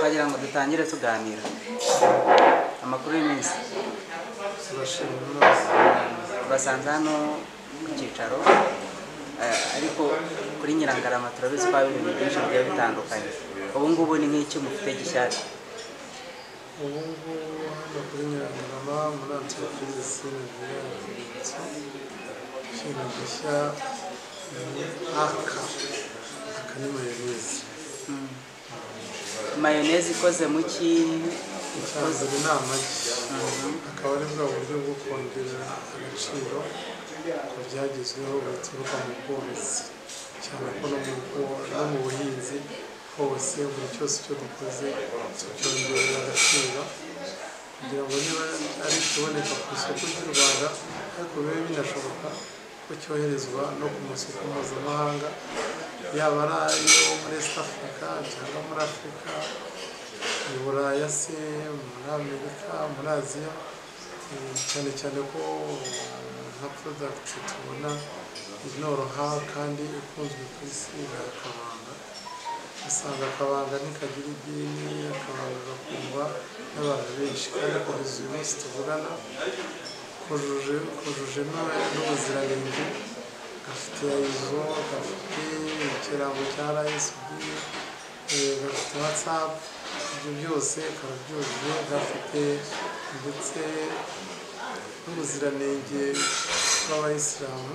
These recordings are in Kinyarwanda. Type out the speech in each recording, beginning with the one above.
Wagira ngo dutangire tuganira amakuru y'iminsi turashima imana tubasanze hano ku cyicaro eh, ariko kuri Nyirangarama turabizi ko haba ibintu byinshi bigiye bitandukanye ubu ngubu ni nk'iki mufite gishyashya ubu ngubu hano kuri nyirangarama muri antipirizi nibiyanditse ikintu gishya ni aka aka ni mayoneze mayoneze ikoze mu ki icyazanye ni amagi akaba ari bwa buryo bwo kongerera agaciro ku byagezweho bituruka mu bworozi cyane ko no mu bwo- no mu buhinzi hose buri cyose icyo dukoze tucyongerera agaciro kugira ngo niba ari ikiboneka ku isoko ry'u rwanda ariko bibe binashoboka ko cyoherezwa no ku masoko mpuzamahanga yaba ari ayo muri east africa cyangwa muri afurika mu buraya se muri amerika muri aziya eh, cyane cyane ko nka product tubona inoroha kandi ikunzwe ku isi nka akabanga usanga akabanga ntikagira idini akabanga gakundwa n'abantu benshi kandi kugeza uyu munsi tuvugana kujuje kujuje n'u- n'ubuziranenge gafite izo gafite ikirango cya rayisidi Eh, gafite whatsapp ibyo byose karabyujuje gafite ndetse n'ubuziranenge bw'abayisilamu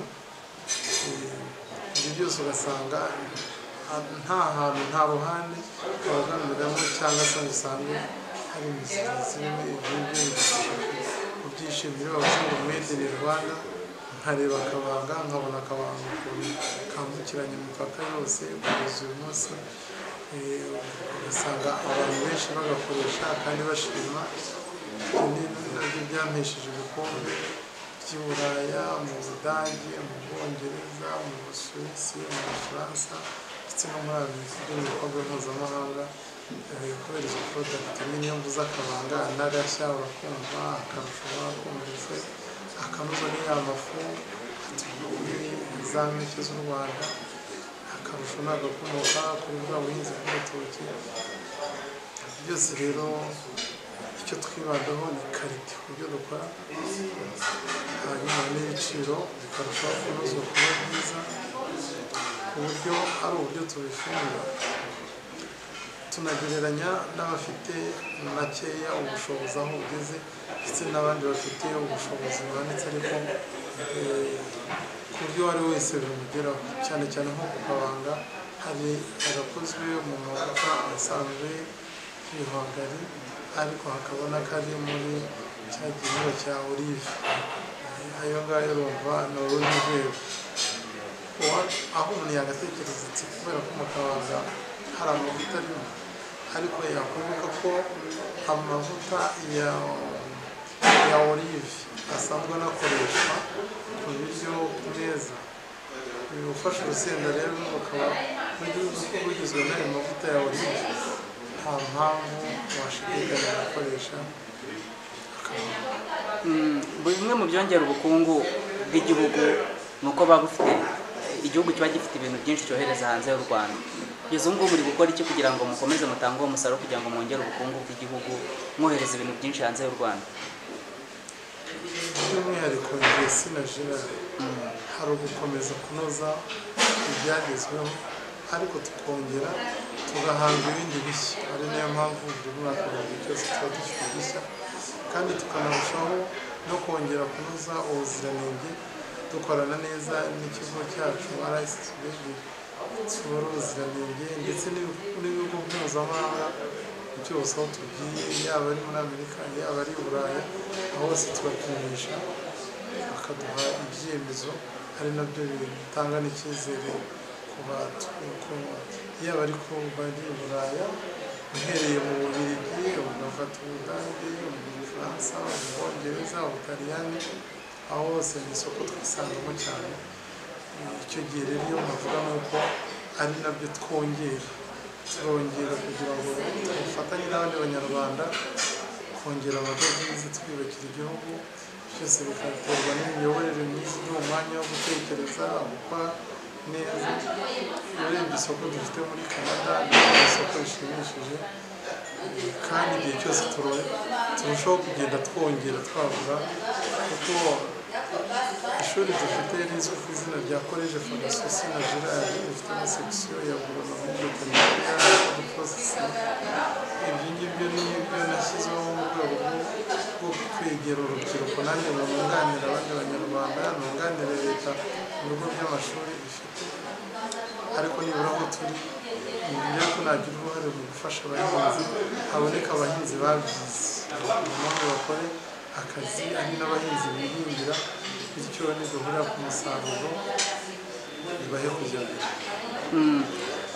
Eh, ibyo byose ugasanga ha- nta hantu nta ruhande kabaganiramo cyangwa se ngo usange hari imisoro zirimo ibyo ngibyo ubyishimire bavuga ngo made in rwanda nkareba akabanga nkabona akabanga ukuntu kambukiranya imipaka yose kugeza uyu munsi Eh, ugasanga abantu benshi bagakoresha kandi bashima Ibyo ni nabyo byampesheje ibikombe by'i Buraya mu Budage mu Bwongereza mu Busuwisi mu Bufaransa ndetse no muri Amerika byo mu bikorwa mpuzamahanga eh, kubera izo porodagiti niyo mvuze akabanga anagashya bakumva akarushaho bakumvise akanoza n'iya mafu atuye za mpeke z'u Rwanda akarusho ni agakomoka kuri bwa buhinzi bw'urutoki byose rero icyo twibandaho ni karite ku byo dukora hanyuma n'ibiciro bikarushaho kunozwa kuba byiza ku buryo ari uburyo tubifunga tunagereranya n'abafite makeya ubushobozi aho bugeze ndetse n'abandi bafite ubushobozi buhanitse ariko eh, ku buryo uwo ari we wese bimugeraho cyane cyane nko ku kabanga hari agakozwe mu mavuta asanzwe y'ibihwagari ariko hakaba n'akari muri cya gihingwa cya olive Eh, ayo ngayo urumva ni urundi rwego Uwa- aho umuntu yagatekereza ati kubera ko mu kabanga hari amavuta arimo ariko yakwibuka ko amavuta ya ya olive asanzwe anakoreshwa ku biryo ku meza ufashe urusenda rero rukaba rugizwe n'ayo mavuta ya olive nta mpamvu washidikanya gukoresha Mm, bimwe mu byongera ubukungu bw'igihugu ni uko buba bufite igihugu kiba gifite ibintu byinshi cyohereza hanze y'u Rwanda kugeza ubu ngubu muri gukora iki kugira ngo mukomeze mutange uwo musaruro kugira ngo mwongere ubukungu bw'igihugu mwohereza ibintu byinshi hanze y'u Rwanda by'umwihariko igihe sinajira hari ugukomeza kunoza ibyagezweho ariko tukongera tugahanga ibindi bishya ari nayo mpamvu buri mwaka buri cyose tuba dufite udushya kandi tukanarushaho no kongera kunoza ubuziranenge dukorana neza n'ikigo cyacu RSSB tsura ubuziranenge ndetse n'ibigo- n'ibigo mpuzamahanga byose aho tugiye yaba ari muri amerika yaba ari i buraya aho hose tubapimisha bakaduha ibyemezo ari nabyo bitanga n'icyizere ku bantu ko yaba ari ku bari i Buraya uhereye mu Bubiligi ugafata Ubudage mu Bufaransa mu Bwongereza Ubutaliyani aho hose mu isoko twisangamo cyane icyo gihe rero iyo navuga ni uko ari nabyo twongera turongera kugira ngo dufatanye n'abandi banyarwanda kongera amadovize twiyubakira igihugu byose bikaterwa n'imiyoborere myiza ni umwanya wo gutekereza gukora neza urebye isoko dufite muri canada ni isoko rishimishije kandi igihe cyose turo- turushaho kugenda twongera twagura kuko ishuri dufite rizwi ku izina rya koleje fagasusi na gerard rifite na sekisiyo ya guverinoma y'ubutekamira porosesi ibyo ngibyo ni byo nashyizweho mu rwego rwo- rwo kwegera urubyiruko nanjye ngo nunganire abandi banyarwanda nunganire leta mu bigo by'amashuri ifite ariko nibura aho turi ngira ko nagira uruhare mu gufasha abahinzi haboneka abahinzi babyize kugira ngo bakore akazi ari n'abahinzi bihingira bityo nidahurira ku musaruro bibahe kujya mbere Mm,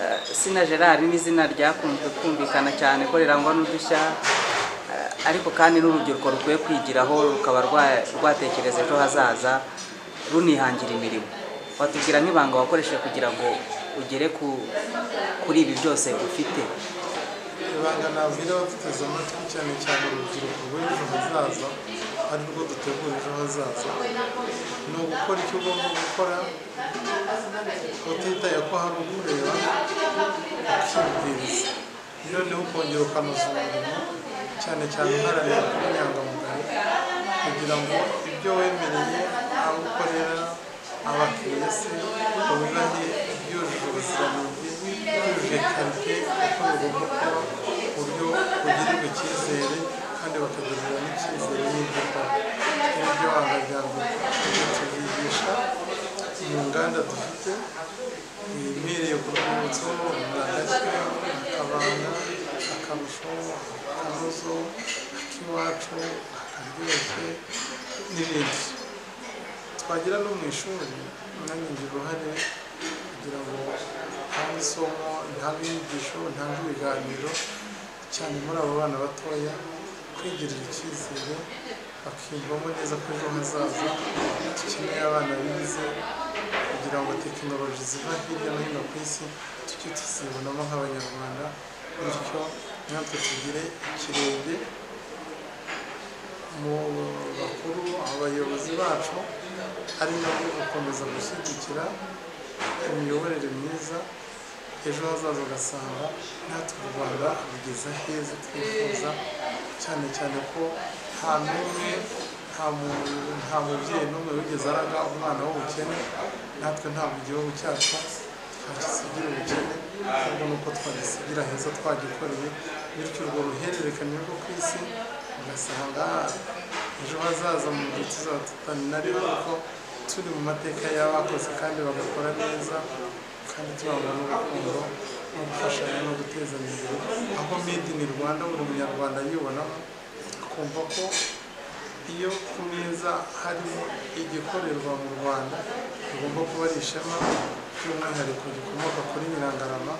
eh, Sina Gerard ni izina ryakunzwe kumvikana cyane ko rirangwa n'udushya eh, ariko kandi n'urubyiruko rukwiye kwigiraho rukaba rwa- rwatekereza ejo hazaza runihangira imirimo watubwira nk'ibanga wakoresheje kugira ngo ugere ku kuri ibi byose ufite ibanga nabwira abafiteze amatwi cyane cyane urubyiruko rw'ejo hazaza ari rwo dutegura ejo hazaza ni ugukora icyo ugomba gukora utitaye ko hari ukureba ukibwiriza noneho ukongera ukanoza umurimo cyane cyane uharanira kuba inyangamugayo kugira ngo ibyo wemereye abo ukorera abakiriya se ubibahe byujuje ubuziranenge byujuje karite uko bigomba kuba ku buryo bugirirwa icyizere kandi bakagirira n'icyizere n'ibyo ukora n'ibyo wanga rya mbere ibyo tubyigisha mu nganda dufite imereye ku rwibutso rwagashya akabanga akarusho akanuzo ak'iwacu akaryoshye n'ibindi twagira no mu ishuri nanjye ngira uruhare kugira ngo ntange isomo ntange inyigisho ntange ibiganiro cyane muri abo bana batoya kwigirira icyizere bakiyumvamo neza ko ejo hazaza dukeneye abana bize kugira ngo tekinoloji ziva hirya no hino ku isi tujye tuzibonamo nk'abanyarwanda bityo natwe tugire ikirenge mu bakuru abayobozi bacu ari nabo gukomeza gushyigikira imiyoborere myiza ejo hazaza ugasanga natwe u rwanda rugeze heza twifuza cyane cyane ko nta n'umwe nta mu- nta mubyeyi n'umwe wigeze araga umwana w'ubukene natwe ntabwo igihugu cyacu twagisigira ubukene ahubwo ni uko twagisigira heza twagikoreye bityo urwo ruhererekane rwo ku isi ugasanga ejo hazaza mu gihe tuzaba tutanari kuko turi mu mateka y'abakoze kandi bagakora neza kandi turangwa n'urukundo no gufashanya no guteza imbere aho made in rwanda buri munyarwanda yibonamo akumva ko iyo ku meza harimo igikorerwa mu rwanda bigomba kuba ari ishema by'umwihariko gikomoka kuri nyirangarama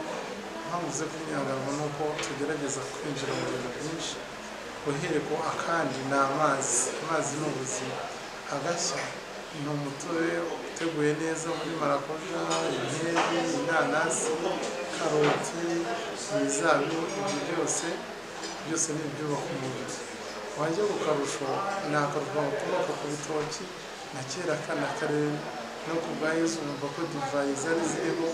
mpavuze ko nyirangarama ni uko tugerageza kwinjira mu bintu byinshi uhereko akandi ni amazi amazi ni ubuzima agashya ni umutobe uteguye neza muri marakuja inkeri inanasi karoti imizabibu ibyo byose byose ni ibyubaka umubiri wajya ku karusho ni akarusho gakomoka ku bitoki na kera kana karere no ku bwa yezu wumva ko divayi zari zirimo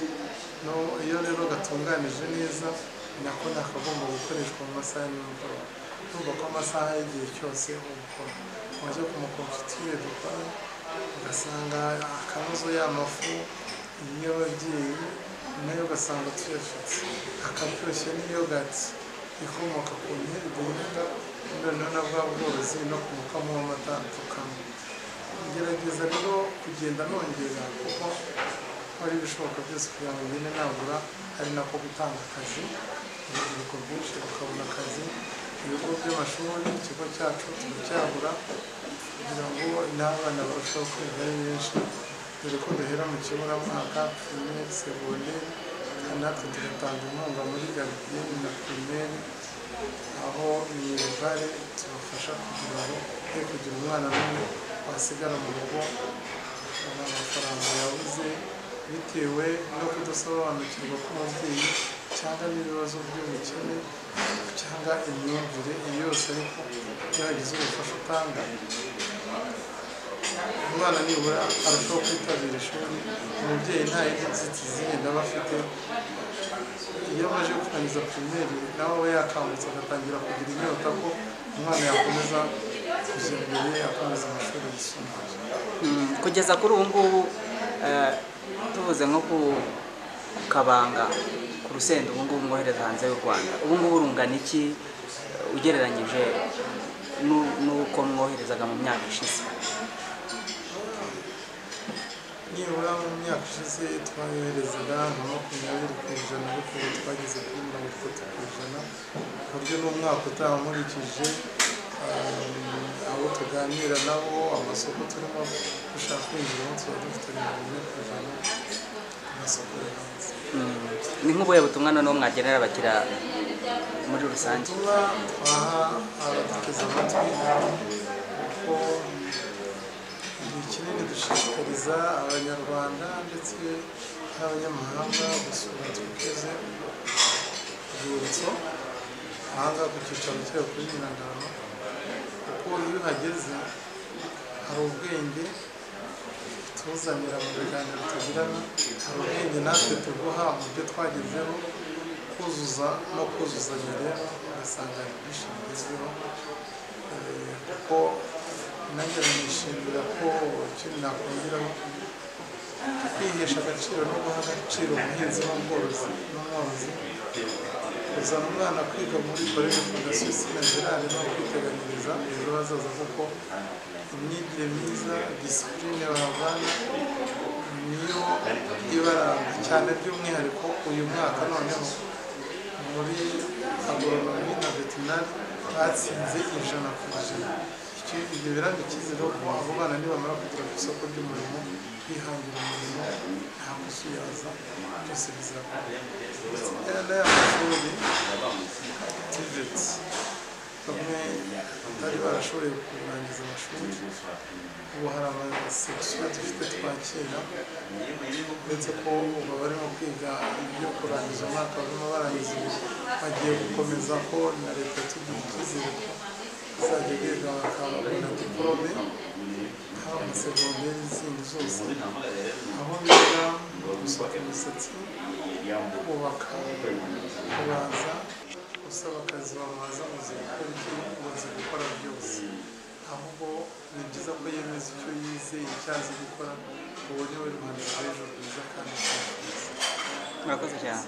no iyo rero gatunganije neza ni nako nakagomba gukoreshwa mu masaha ya nimugoroba urumva ko amasaha y'igihe cyose ubukora wajya ku makonfitire dukora ugasanga akanozo y'amafu y'ababyeyi nayo ugasanga tuyafite akaryoshye n'iyogati ikomoka ku nkeri duhinga noneho na bwa bworozi no ku mukamo w'amata tukanywa ngerageza rero kugenda nongera kuko hari ibishoboka byose kugira ngo ngende nagura ari nako gutanga akazi urubyiruko rwinshi rukabona akazi ibigo by'amashuri ikigo cyacu turacyagura kugira ngo n'abana barusheho kwiga ari benshi dore ko duhera mu kiburamwaka pirimeri segonderi kandi natwe tugatanga inkunga muri garidiyeni na pirimeri aho minerivare tubafasha kugira ngo he kugira umwana n'umwe wasigara mu rugo nta mafaranga yabuze bitewe no kudasobanukirwa k'umubyeyi cyangwa n'ibibazo by'ubukene cyangwa imyumvire iyo yose ariko iyo hagize ubufasha utanga umwana nibura arushaho kwitabira ishuri umubyeyi nta yindi nzitizi yenda aba afite iyo amaze kurangiza pirimeri nawe aba yakangutse agatangira kugira inyota ko umwana yakomeza kujya imbere akomeza amashuri yisumbuye Mm, kugeza kuri ubu ngubu eh, tuvuze nko ku ku kabanga ku rusenda ubu ngubu mwohereza hanze y'u rwanda ubu ngubu rungana iki eh, ugereranyije n'u- n'uko mwoherezaga mu myaka ishize nibura mu myaka ishize twayoherezaga nka makumyabiri ku ijana ariko ubu twageze kuri mirongo itatu ku ijana ku buryo n'umwaka utaha nkurikije ah, abo tuganira nabo amasoko turimo dushaka kwinjiramo tuba dufite mirongo ine ku ijana ku masoko yo hanze Mm, ni nk'ubuhe butumwa noneho mwagenera abakiriya muri rusange kuba twaha abaduteze amatwi kuko ni kinini dushishikariza abanyarwanda ndetse n'abanyamahanga gusura twiteze urwibutso ahangaha ku cyicaro cyayo kuri nyirangabo kuko iyo uhageze hari ubwenge tuzanira mu biganiro tugirana hari ubwenge natwe tuguha mu byo twagezeho kuzuza no kuzuzanya rero ugasanga hari byinshi bigezweho Eh, kuko nanjye nishimira ko ikindi nakongeraho kwihesha agaciro no guha agaciro ubuhinzi n'ubworozi n'umworozi kuzana umwana kwiga muri korere fondasiyo sinazirare no kwiteganyiriza ejo hazaza kuko imyigire myiza disipurine bahavana niyo ibaranga cyane by'umwihariko uyu mwaka noneho muri agoronomi na vetinari batsinze ijana ku ijana Icyo- ibyo biranga icyizere ko abo bana nibamara kugera ku isoko ry'umurimo bihangira umurimo nta gusuyaza byose bizakora ndetse n'aya mashuri tiveti bamwe batari barashoboye kurangiza amashuri ubu hari amasekisiyo dufite twakira uretse ko ubu barimo kwiga ibyo kurangiza umwaka barimo barangiza ubu bagiye gukomeza ko na leta tugira icyizere ko izajya biga bakabona diporome haba amasegonderi n'izindi zose aho biga gusuka imisatsi kubaka kubaza usaba akazi bamubaza uzi gukora iki umaze gukora byose ahubwo ni byiza ko yemeza icyo yize icyo azi gukora ubu ni we rwanda rw'ejo heza kandi rwiza. murakoze cyane